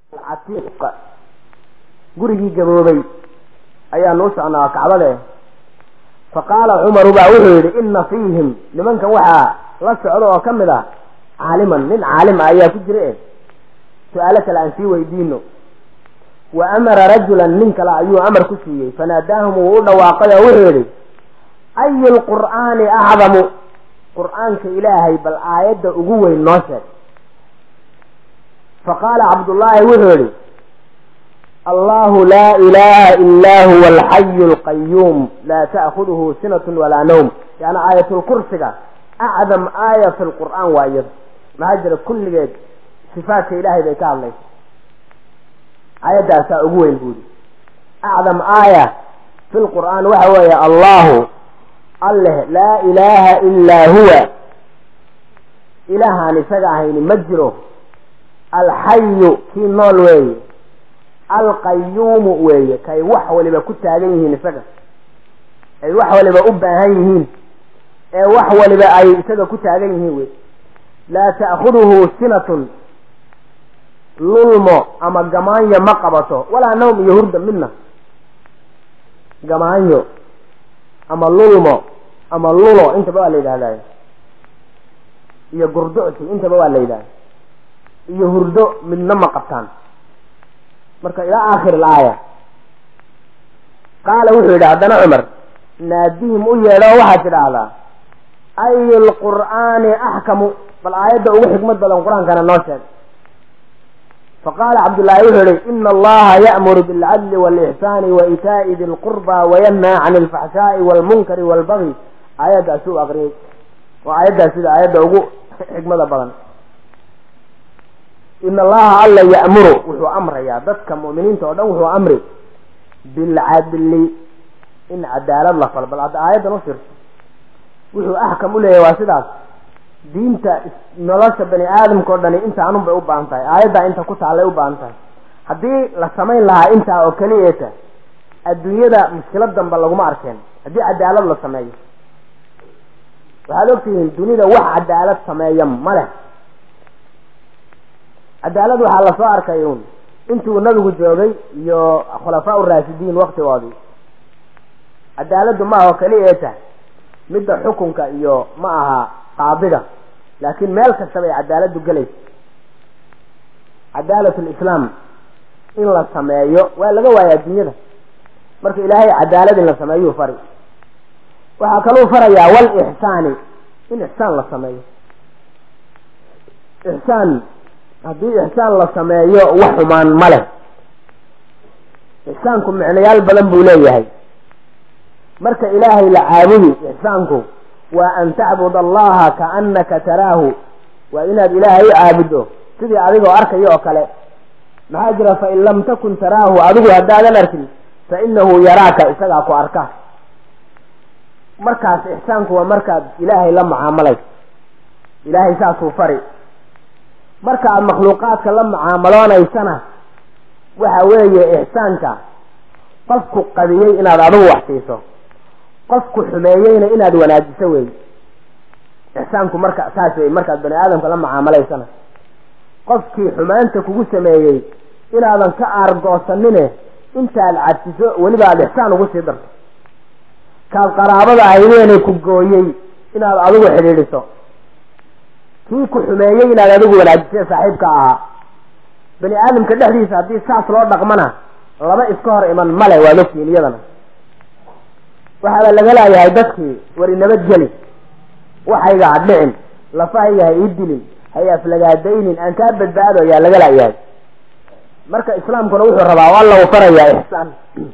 catiiq gurigii gaboobay ayaanu u socnaa kacbade fa qaala cumaru baa wuxuu yidhi ina fiihim nimankan waxaa la socda oo ka mid ah caaliman nin caalim ah ayaa ku jira e su-aalo kale aan sii weydiino wa amara rajulan nin kale ayuu amar ku siiyey fanaadaahum wuu u dhawaaqay oo wuxuu yidhi ayu lqur'aani acdamu qur'aanka ilaahay bal aayadda ugu weyn noo sheeg faqaala cabdullaahi wuxuu yidhi allahu laa ilaha ilaa huwa alxayu alqayuum laa ta'khuduhu sinatun walaa nawm yani aayatulkursiga acdam aaya fi lqur'aan waa iyada maxaa jira kulligeed sifaatka ilaahay bay ka hadlaysa aayaddaasaa ugu weyn buudi acdam aaya fi lqur'aan waxa weeye allahu alleh laa ilaaha ilaa huwa ilaahaan isaga ahayni ma jiro alxayu kii nool weeye alqayuumu weeye kay wax waliba ku taagan yihiin isaga ay wax waliba u baahan yihiin ee wax waliba ay isaga ku taagan yihiin wey laa ta'khuduhu sinatun lulmo ama gamaanyo ma qabato walaa nawm iyo hurda midna gamaanyo ama lulmo ama lulo intaba waa la yidhahdaa iyo gurducti intaba waa la yidhahda iyo hurdo midna ma qabtaan marka ilaa aakhir alaaya qaala wuxuu yidhi haddana cumar naadihim u yeedho oo waxaad tidhaahdaa ayu lqur'aani axkamu bal aayadda ugu xikmad badan qur-aankana noo sheeg faqaala cabdullaahi wuxuu yihi ina allaha ya'muru bilcadli waalixsaani wa itaa'i di lqurba wayanhaa can alfaxshaa'i waalmunkari waalbagi aayaddaasi u aqriyey waa aayaddaas sida aayadda ugu xikmada badan in allaha alla ya'muru wuxuu amrayaa dadka mu'miniinta oo dhan wuxuu amri bilcadli in cadaalad la falo bal hadda aayaddan u fiirso wuxuu axkam u leeyahy waa sidaas diinta nolosha bani aadamka o dhani intaanun bay u baahan tahay aayaddaa inta ku taallay u baahan tahay haddii la samayn lahaa intaa oo keliyeeta adduunyada mushkilad danba laguma arkeen haddii cadaalad la sameeyo waxaad ogtihiin dunida wax cadaalad sameeya ma leh cadaalad waxaa lasoo arkay uun intuu nabigu joogay iyo khulafaa uraasidiin waktigoodii cadaaladdu ma aha oo keliya ee tahay midda xukunka iyo ma aha qaadiga laakiin meel kasta bay cadaaladdu gelaysa cadaalat lislaam in la sameeyo waa laga waaya adduunyada marka ilaahay cadaalad in la sameeyuu fari waxaa kaluu farayaa wal ixsaani in ixsaan la sameeyo ixsaan haddii ixsaan la sameeyo wax xumaan ma leh ixsaanku micnayaal badan buu leeyahay marka ilaahay la caabudi ixsaanku waa an tacbud allaha kaannaka taraahu waa inaad ilaahay u caabuddo sidii adigoo arkayo oo kale maxaa jira fain lam takun taraahu adigu haddaadan arkin fa inahu yaraaka isagaa ku arka markaas ixsaanku waa markaad ilaahay la mucaamalayso ilaahay saasuu fari marka aad makhluuqaadka la mucaamaloonaysana waxa weeye ixsaanka qofku qadiyey inaad adigu wax siiso qofku xumeeyeyna inaad wanaajiso wey ixsaanku marka saas wey markaad bani aadamka la mucaamalaysana qofkii xumaanta kugu sameeyey inaadan ka aargoosanine intaad cadsiso weliba aada ixsaan ugu sii darto kaad qaraabada ahaydeenay ku gooyey inaad adigu xidhiidhiso kii ku xumeeyey inaad adigu wanaajisee saaxiibka ahaa bani aadamka dhexdiisa haddii saas loo dhaqmana laba iska hor iman male waad ogtihiin iyadana waxaaba laga laayahay dadkii wari nabadgeli waxayga ha dhicin lafahayga ha ii dilin hay aflagaadaynin aan kaa badbaado ayaa laga laayahay marka islaamkuna wuxuu rabaa alla u farayaa ixsaan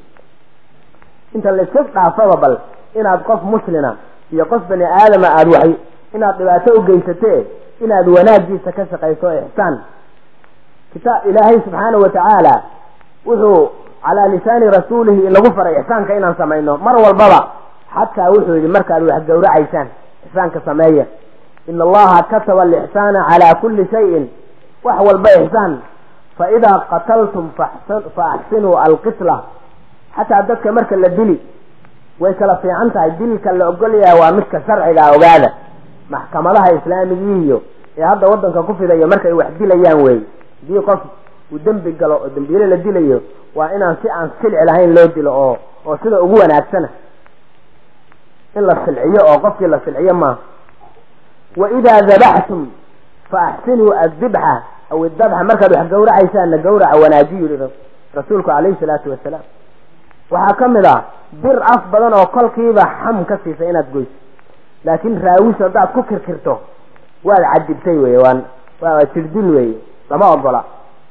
inta layska dhaafaba bal inaad qof muslina iyo qof bani aadama aada waxay inaad dhibaato u geysatee inaad wanaagiisa ka shaqayso ixsaan kita ilaahay subxaanahu watacaala wuxuu calaa lisaani rasuulihi inagu faray ixsaanka inaan samayno mar walbaba xataa wuxuu yidhi markaad wax gowracaysaan ixsaanka sameeya ina allaha kataba alixsaana calaa kulli shayin wax walba ixsaan fa idaa qataltum fa axsinuu alqitla xataa dadka marka la dili way kala fiican tahay dilka la ogol yahay waa midka sharciga ogaada maxkamadaha islaamigiiyo ee hadda wadanka ku fidayo markay wax dilayaan wey hadii qof uu dembi galo oo dembiile la dilayo waa inaan si aan silci lahayn loo dilo oo oo sida ugu wanaagsana in la silciyo oo qofkii la silciyo maaha wa idaa dabaxtum fa axsinuu addibxa aw idabxa markaad wax gawracaysaanna gawraca wanaajiyu yihi rasuulku calayhi salaatu wasalaam waxaa ka mid ah bir af badan oo kolkiiba xam ka siisa inaad goyso laakiin raawis haddaad ku kirkirto waad cadibtay wey waan waa jirdil wey lama ogola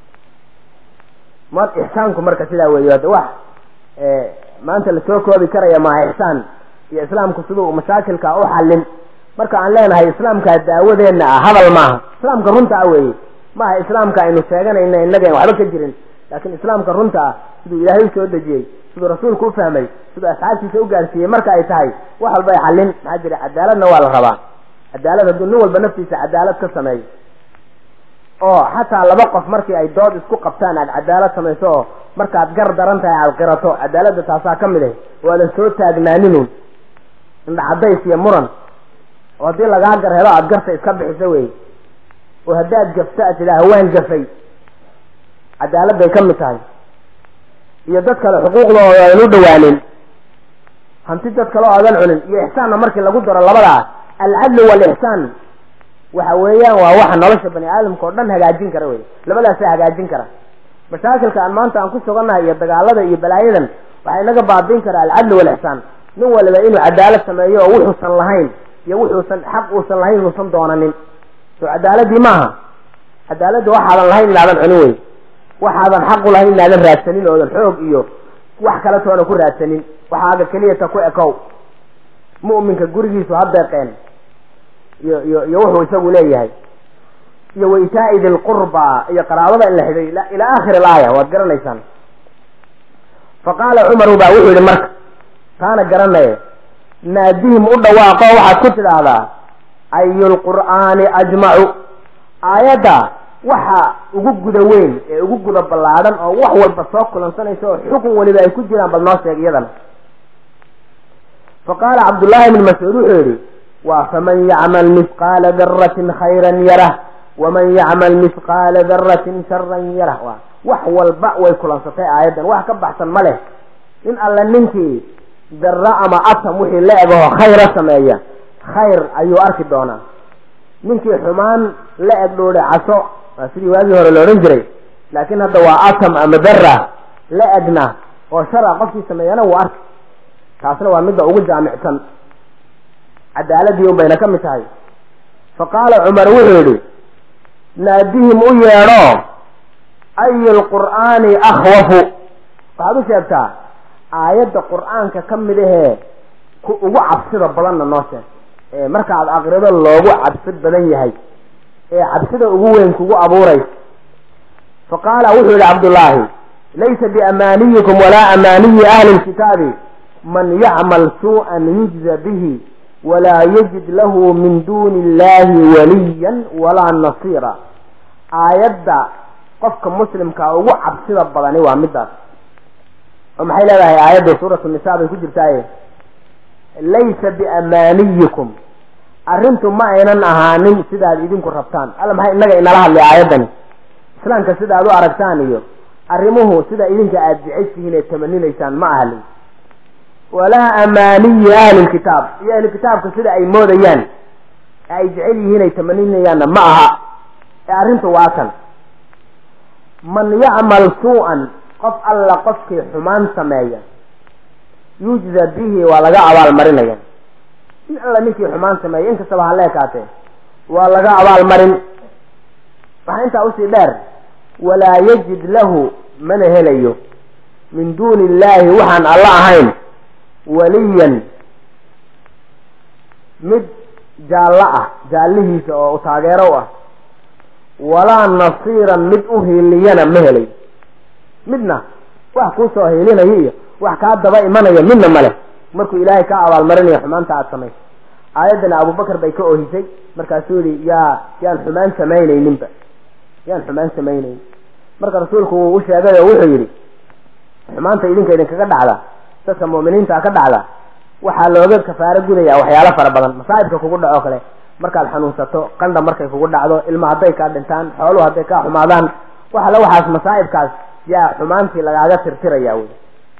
ma ixsaanku marka sidaa weey hadda wax maanta lasoo koobi karaya maaha ixsaan iyo islaamku siduu mashaakilka u xallin marka aan leenahay islaamkaa daawadeenna ah hadal maaha islaamka runta ah weeye maaha islaamka aynu sheeganayna innaga waxba ka jirin laakiin islaamka runta ah siduu ilaahay usoo dejiyey siduu rasuulku u fahmay siduu asxaabtiisa u gaarsiiyey marka ay tahay wax walba ay xallin maxaa jira cadaaladna waa la rabaa cadaalad hadduu nin walba naftiisa cadaalad ka sameeyo oo xataa laba qof markii ay dood isku qabtaan aad cadaalad samayso oo markaad gar daran tahay aad qirato cadaaladda taasaa ka mid ah waadan soo taagnaaninun indha cadays iyo muran oo haddii lagaa gar helo aada garta iska bixiso wey oo haddaad gafto aad tidhaaha waan gafay cadaaladday ka mid tahay iyo dad kale xuquuqdooda aynu dhawaanin hanti dad kale oo adan cunin iyo ixsaanna markii lagu daro labadaa alcadlu waalixsaan waxa weeyaan waa waxa nolosha bani aadamka oo dhan hagaajin kara wey labadaasaa hagaajin kara mashaakilka aan maanta aan ku sugannahay iyo dagaalada iyo balaayadan waxaa inaga baabiin kara alcadlu waalixsaan nin waliba inuu cadaalad sameeyo oo wuxuusan lahayn iyo wuxuusan xaq uusan lahayn uusan doonanin soo cadaaladii maaha cadaaladda waxaadan lahayn inaadan cunin wey waxaadan xaqu lahayn inaadan raadsanin oodan xoog iyo wax kale toona ku raadsanin waxaaga keliyata ku ekow mu'minka gurigiisu ha deeqeen iyo iyo iyo wuxuu isagu leeyahay iyo waitaa'i dilqurba iyo qaraabada in la xiday ilaa aakhiri alaaya waad garanaysaan fa qaala cumaru baa wuxuu yihi marka taana garanaye naadihim u dhawaaqo waxaad ku tidhaahdaa ayu lqur'aani ajmacu aayadda waxa ugu guda weyn ee ugu guda ballaadhan oo wax walba soo kulansanaysa oo xukun weliba ay ku jiraan bal noo sheeg iyadana fa qaala cabdullaahi ibni mascuud wuxuu yidhi waa faman yacmal mihqaala daratin khayran yarah waman yacmal mihqaala daratin sharan yarah wa wax walba way kulansatay aayaddan wax ka baxsan ma leh in alle ninkii darra ama atam wixii la egaho khayra sameeya khayr ayuu arki doonaa ninkii xumaan la eg dhoodhe caso waa sidii waagii hore la odhan jiray laakiin hadda waa atam ama dara la egna oo shara qofkii sameeyana wuu arki taasna waa midda ugu jaamicsan cadaaladii un bayna ka mid tahay fa qaala cumar wuxuu yidhi naadihim u yeedho ayu lqur'aani akhwafu waxaad u sheegtaa aayadda qur-aanka ka mid ahee ku ugu cabsida badanna noo sheeg ee markaad aqrido loogu cabsid badan yahay ee cabsida ugu weyn kugu abuuraysa fa qaala wuxuu yihi cabdullaahi laysa biamaaniyikum walaa amaaniyi ahli lkitaabi man yacmal suu-an yujza bihi walaa yajid lahu min duuni illahi waliyan walaa nasiira aayadda qofka muslimkaa ugu cabsida badani waa midaas oo maxay leedahay aayadda suuratu nisa bay ku jirtaaye laysa biamaaniyikum arrintu ma aynan ahaanin sidaad idinku rabtaan alla maxay inaga inala hadlay aayaddani islaamka sidaad u aragtaan iyo arrimuhu sida idinka aada jeceshihiin ee tamaninaysaan ma ahalin walaa amaaniyi ahli lkitaab iyo ahli kitaabka sida ay moodayaan ee ay jecel yihiin ay tamaninayaanna ma aha ee arrintu waa kan man yacmal suu-an qof alla qofkii xumaan sameeya yujza bihi waa laga abaalmarinaya in alla ninkii xumaan sameeya inkastaba ha leekaatee waa laga abaalmarin waxaa intaa usii dheer walaa yajid lahu mana helayo min duuni illaahi waxaan alla ahayn waliyan mid jaallo ah jaallihiisa oo taageero u ah walaa nasiiran mid u hiiliyana ma helay midna wax kuusoo hiilinaya iyo wax kaa daba imanaya midna male markuu ilaahay kaa abaalmarinayo xumaanta aada samayso aayaddana abubakar bay ka ohisay markaasuu yihi yaa yaan xumaan samaynayninba yaan xumaan samaynaynin marka rasuulku wuu u sheegay oo wuxuu yidhi xumaanta idinka idinkaga dhacda dadka mu'miniinta ka dhacda waxaa looga kafaaro gudaya waxyaalo fara badan masaa'ibka kugu dhaco kale markaad xanuunsato qandha markay kugu dhacdo ilma hadday kaa dhintaan xooluhu hadday kaa xumaadaan wax alle waxaas masaa'ibkaas yaa xumaantii lagaaga tirtiraya wey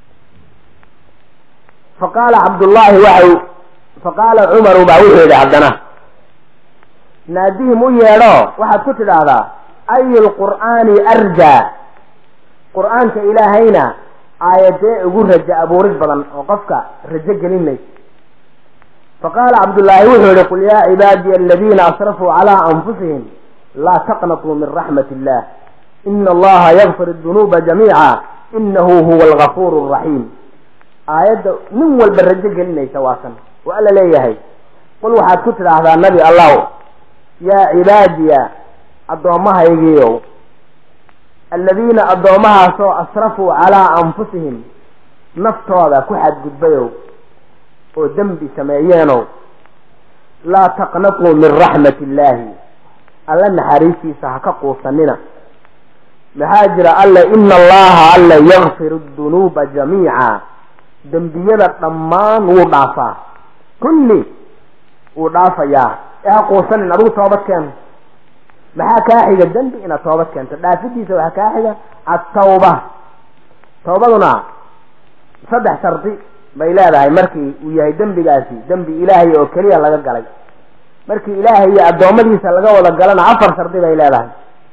faqaala cabdullaahi waxau faqaala cumaru baa wuxuu yidhi haddana naadihim u yeedho waxaad ku tidhaahdaa ayu lqur'aani arjaa qur'aanka ilaahayna aayadee ugu raja abuurid badan oo qofka rajo gelinaysa faqaala cabdullaahi wuxuu yihi qul yaa cibaadiya aladiina asrafuu calaa anfusihim laa taqnatuu min raxmat illah ina allaha yakfir dunuuba jamiica inahu huwa algafuur raxiim aayadda nin walba rajo gelinaysa waasan oo alla leeyahay qul waxaad ku tidhaahdaa nabi allaw yaa cibaadiya addoommahaygiiow aladiina addoomahaasoo asrafuu calaa anfusihim naftooda ku xadgudbayow oo dembi sameeyeenow laa taqnatuu min raxmat illaahi alla naxariistiisa ha ka quusanina maxaa jira alle ina allaha alle yakfiru dunuuba jamiica dembiyada dhammaan wuu dhaafaa kulli wuu dhaafayaa ee ha quusanin adigu toobad keen maxaa kaa xiga dembi inaad toobad keento dhaafidiisa waxaa kaa xiga attawba tawbaduna saddex shardi bay leedahay markii uu yahay dembigaasi dembi ilaahay oo keliya laga galay markii ilaahay iyo addoommadiisa laga wada galana afar shardi bay leedahay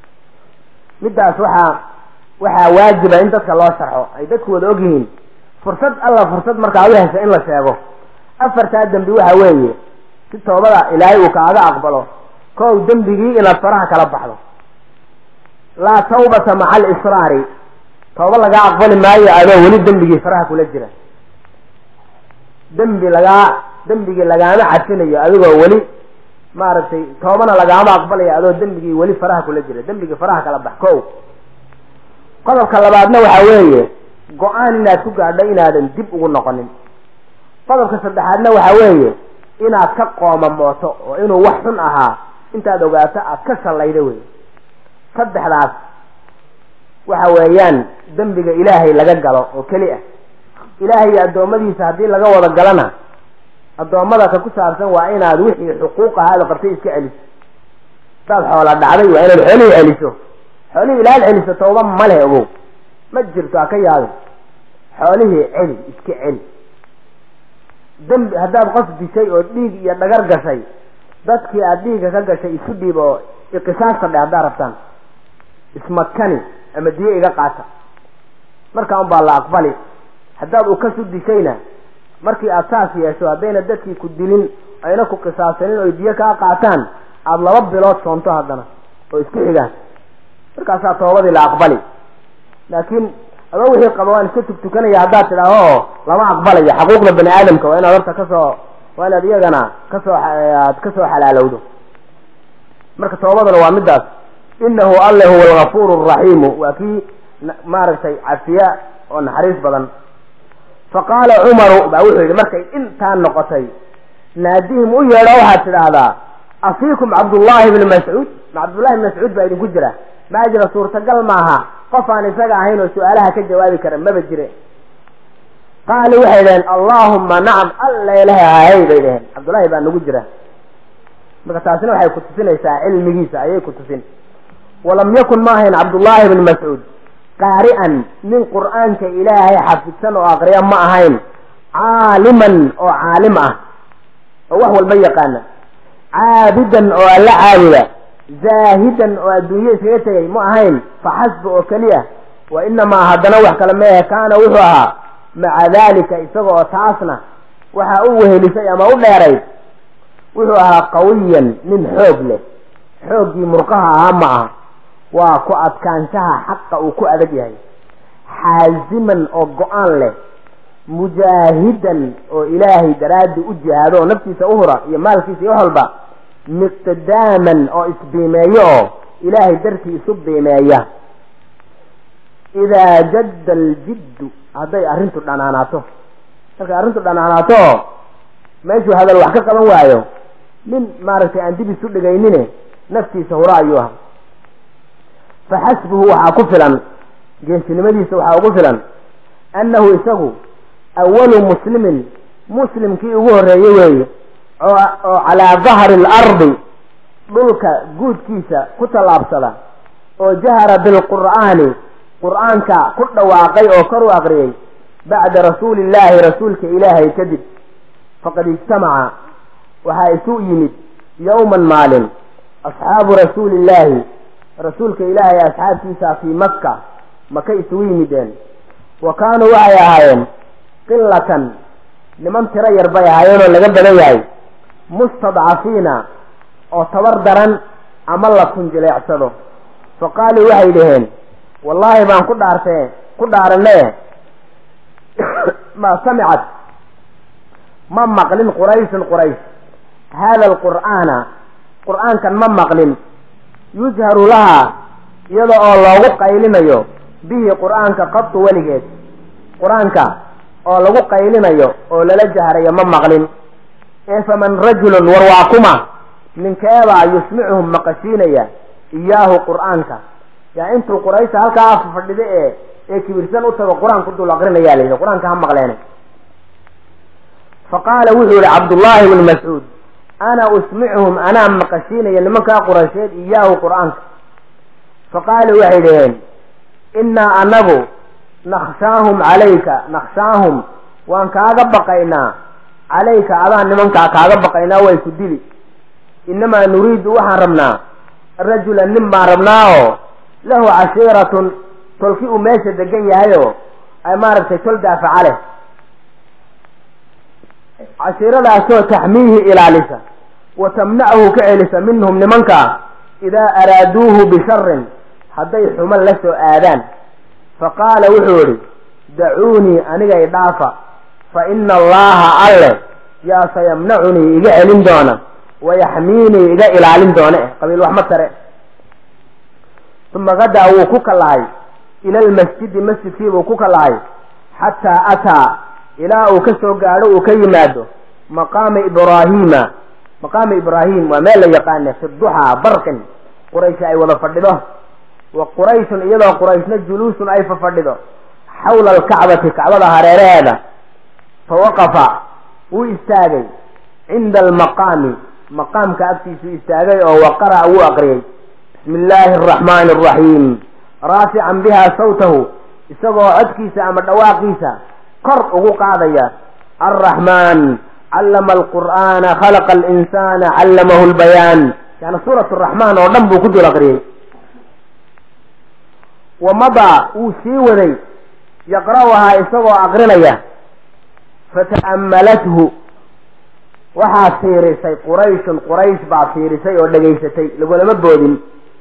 middaas waxaa waxaa waajiba in dadka loo sharxo ay dadku wada ogyihiin fursad alla fursad markaa u hesha in la sheego afartaa dembi waxa weeye si toobada ilaahay uu kaaga aqbalo kow dembigii inaad faraha kala baxdo laa tawbata maca alisraari tooba lagaa aqbali maayo adoo weli dembigii faraha kula jira dembi lagaa dembigii lagaama cafinayo adigoo weli maaragtay toobana lagaama aqbalayo adoo dembigii weli faraha kula jira dembigii faraha kala bax kow qodobka labaadna waxa weeye go-aan inaad ku gaadho inaadan dib ugu noqonin qodobka saddexaadna waxa weeye inaad ka qoomamooto oo inuu wax xun ahaa intaad ogaato aad ka shallaydo wey saddexdaas waxa weeyaan dembiga ilaahay laga galo oo keli ah ilaahay iyo addoommadiisa haddii laga wada galana addoommada ka ku saabsan waa inaad wixii xuquuq ahaada qabtay iska celiso hadaad xoola dhacday waa inaad xoolihii celiso xoolihii ilaad celiso tooba ma leh ogow ma jirto ha ka yaabin xoolihii celi iska celi dembi haddaad qof dishay oo dhiig iyo dhagar gashay dadkii aada dhiigga ka gashay isu dhiib oo iqisaasta dhe haddaad rabtaan ismakani ama diyo iga qaata markaa unbaa la aqbali haddaad ukasu dishayna markii aada saas yeesho haddayna dadkii ku dilin ayna ku qisaasanin oy diyo kaa qaataan aada laba bilood soonto haddana oo isku xigaan markaasaa toobadii la aqbali laakiin adoo wixii qaba waan iska tugtukanaya haddaad tidhaaho lama aqbalayo xaquuqda bani aadamka waa inaad horta kasoo waa inaad iyagana kasoo aad kasoo xalaalowdo marka toobaduna waa midaas inahu alle huwa algafuur araxiimu waa kii maaragtay cafiya oo naxariis badan faqaala cumaru baa wuxuu yidhi markay intaa noqotay naadihim u yeedho waxaad tidhaahdaa afiikum cabdullaahi bni mascuud ma cabdullahi bni mascuud baa idinku jira maa jira suurtagal maaha qof aan isaga ahayn oo su-aalaha ka jawaabi kara maba jire qaaluu waxay dhaheen allaahumma nacam alla ilaha hahay bay dhaheen cabdullaahi baa nagu jira marka taasina waxay ku tusinaysaa cilmigiisa ayay ku tusin walam yakun ma ahayn cabdullaahi bni mascuud qaari'an nin qur'aanka ilaahay xafidsan oo aqriya ma ahayn caaliman oo caalim ah oo wax walba yaqaana caabidan oo alla caabuda zaahidan oo adduunye iskaga tegay ma ahayn faxasba oo keliya wa inamaa haddana wax kale meehe kaana wuxuu ahaa maca daalika isaga oo taasna waxaa u wehelisay ama u dheerayd wuxuu ahaa qawiyan nin xoog leh xooggii murqaha ahaa ma aha waa ku adkaanshaha xaqa uu ku adag yahay xaasiman oo go-aan leh mujaahidan oo ilaahay daraaddi u jihaado oo naftiisa u hura iyo maalkiisa iyo wax walba miqdaaman oo isbiimeeyo oo ilaahay dartii isu biimeeya idaa jadda aljiddu hadday arrintu dhanaanaato markay arrintu dhanaanaato oo meeshuu hadal wax ka qaban waayo nin maaragtay aan dib isu dhigaynine naftiisa hura ayuu ahaa faxasbuhu waxaa ku filan geesinimadiisa waxaa ugu filan annahu isagu awalu muslimin muslimkii ugu horreeye weeye oo calaa dahri alardi dhulka guudkiisa ku tallaabsada oo jahara bilqur'aani qur'aanka ku dhawaaqay oo kor u aqriyey bacda rasuuli illaahi rasuulka ilaahay kadib faqad ijtamaca waxaa isu yimid yowman maalin asxaabu rasuuli illaahi rasuulka ilaahay asxaabtiisa fii makka maka isugu yimideen wa kaanuu waxay ahaayeen qilatan niman tiro yar bay ahaayeen oo laga badan yahay mustadcafiina oo tabar daran ama la kunjileecsado fa qaaluu waxay dhaheen wallaahi baan ku dhaartee ku dhaaranne ma samicad ma maqlin qurayshun quraysh haada alqur'aana qur'aankan ma maqlin yujharu lahaa iyada oo loogu qaylinayo bihi qur'aanka qatu weligeed qur-aanka oo lagu qaylinayo oo lala jahrayo ma maqlin ee faman rajulun war waa kuma ninkeebaa yusmicuhum maqashiinaya iyaahu qur'aanka yaa intuu quraysha halkaa fadhida ee ee kibirsan u tago qur-aanku dul aqrinayaa la yidhi qur-aanka ha maqleene fa qaala wuxuu yihi cabdullaahi bnu mascuud ana usmicuhum anaa maqashiinaya nimankaa quraysheed iyaahu qur-aanka fa qaaluu waxay dhaheen innaa anagu nakhshaahum calayka nakhshaahum waan kaaga baqaynaa calayka adaan nimankaa kaaga baqaynaa way ku dili innamaa nuriidu waxaan rabnaa rajulan nin baan rabnaa oo lahu cashiiratun tolki uu meesha degan yahayoo ay maaragtay tol daafaca leh cashiiradaasoo taxmiihi ilaalisa wa tamnachu ka celisa minhum nimankaa idaa araaduuhu bisharin hadday xumo la soo aadaan fa qaala wuxuu idhi dacuunii aniga idhaafa fa ina allaha alle yaa sayamnacunii iga celin doona wayaxmiinii iga ilaalin doona eh qabiil wax ma tare uma gadaa wuu ku kallahay ila almasjidi masjidkiibuu ku kallahay xataa ataa ilaa uu ka soo gaadho uu ka yimaado maqaama ibraahiima maqaama ibraahim waa meel la yaqaane fi duxaa barqin quraysh ay wada fadhido wa qurayshun iyadoo qurayshna juluusun ay fafadhido xawla alkacbati kacbada hareeraheeda fa waqafa wuu istaagay cinda almaqaami maqaamka agtiisuu istaagay oo waqara'a wuu aqriyey bismi illaahi araxmaani araxiim raafican bihaa sawtahu isagoo codkiisa ama dhawaaqiisa kor ugu qaadaya alraxmaan callama alqur'aana khalaqa alinsaana callamahu lbayaan yani suurat araxmaan oo dhan buu ku dul aqriyey wa madaa wuu sii waday yaqra'uhaa isagoo aqrinaya fata'ammalathu waxaa fiirisay qurayshun quraysh baa fiirisay oo dhegaysatay lagulama boodin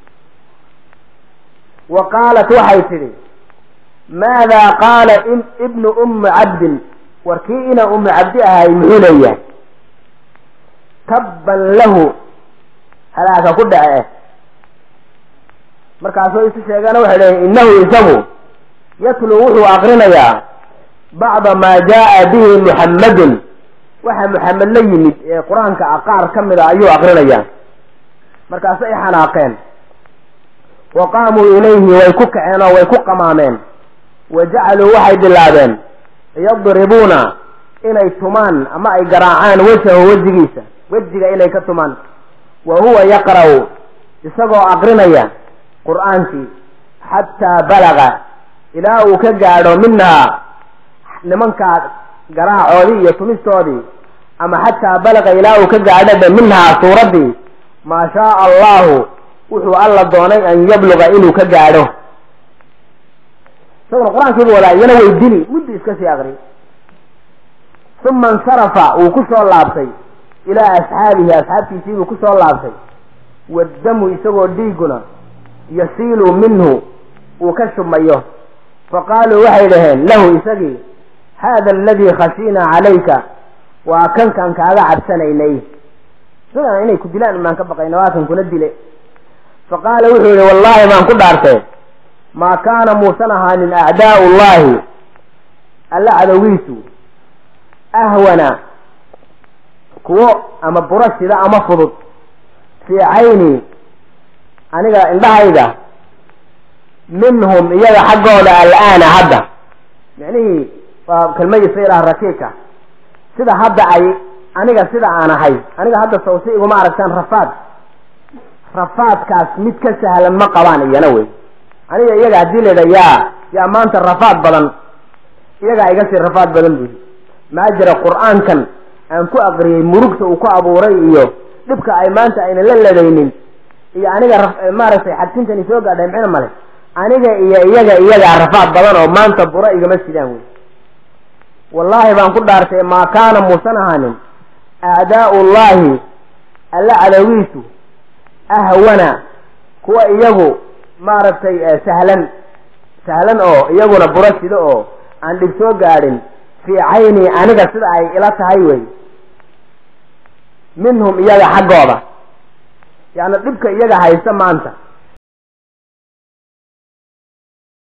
wa qaalat waxay tidhi maadaa qaala ibnu ummi cabdin war kii ina ummi cabdi ahay muxuu leeyahay tabban lahu halaaka ku dhace markaasoo isu sheegeena waxay leeyiin innahu isagu yatluu wuxuu aqrinayaa bacda maa jaa'a bihi muxammadun waxa muxamed la yimid ee qur-aanka aqaar ka mid a ayuu aqrinayaa markaasay xanaaqeen wa qaamuu ilayhi way ku kaceen oo way ku qamaameen wa jacaluu waxay bilaabeen yadribuuna inay tumaan ama ay garaacaan wejahu wejigiisa wejiga inay ka tumaan wa huwa yaqra'u isagoo aqrinaya qur-aankii xataa balaga ilaa uu ka gaadho minhaa nimankaa garaacoodii iyo tumistoodii ama xataa balaga ilaa uu ka gaadho minhaa suuraddii maa shaaa allahu wuxuu alla doonay an yabluga inuu ka gaadho isaguna qur-aankiibu wadaa iyana way dili muddu iska sii aqri uma insarafa wuu ku soo laabtay ilaa asxaabihi asxaabtiisiibuu ku soo laabtay waddamu isagoo dhiiguna yasiilu minhu uu ka shubmayo fa qaaluu waxay dhaheen lahu isagii haada aladii khashiinaa calayka waa kankaan kaaga cabsanaynay isagan inay ku dilaan baan ka baqayna waa kan kuna dile fa qaala wuxuu yihi wallaahi baan ku dhaartay maa kaana muusan ahaanin acdaau llahi alla cadowgiisu ahwana kuwo ama burashida ama fudud fii cayni aniga indhahayga minhum iyaga xaggooda al'aana hadda micnihii waa kelmadiisa ilaah rakiika sida hadda ay aniga sida aan ahay aniga hadda sawsi iguma aragtaan rafaad rafaadkaas mid ka sahlan ma qabaan iyana wey aniga iyaga haddii la yidha yaa yaa maanta rafaad badan iyagaa iga sii rafaad badan buyi maa jira qur-aankan aan ku aqriyey murugta uu ku abuuray iyo dhibka ay maanta ayna la ladaynin iyo aniga maaragtay xadkintani soo gaadhay mxina male aniga iyo iyaga iyagaa rafaad badan oo maanta bura igama sidaan wey wallaahi baan ku dhaartay maa kaana muusan ahaanin aadaau llaahi alla cadawiisu ahwana kuwa iyagu maaragtay sahlan sahlan oo iyaguna buro sido oo aan dhib soo gaadhin fii cayni aniga sida ay ila tahay wey minhum iyaga xaggooda yaani dhibka iyaga haysta maanta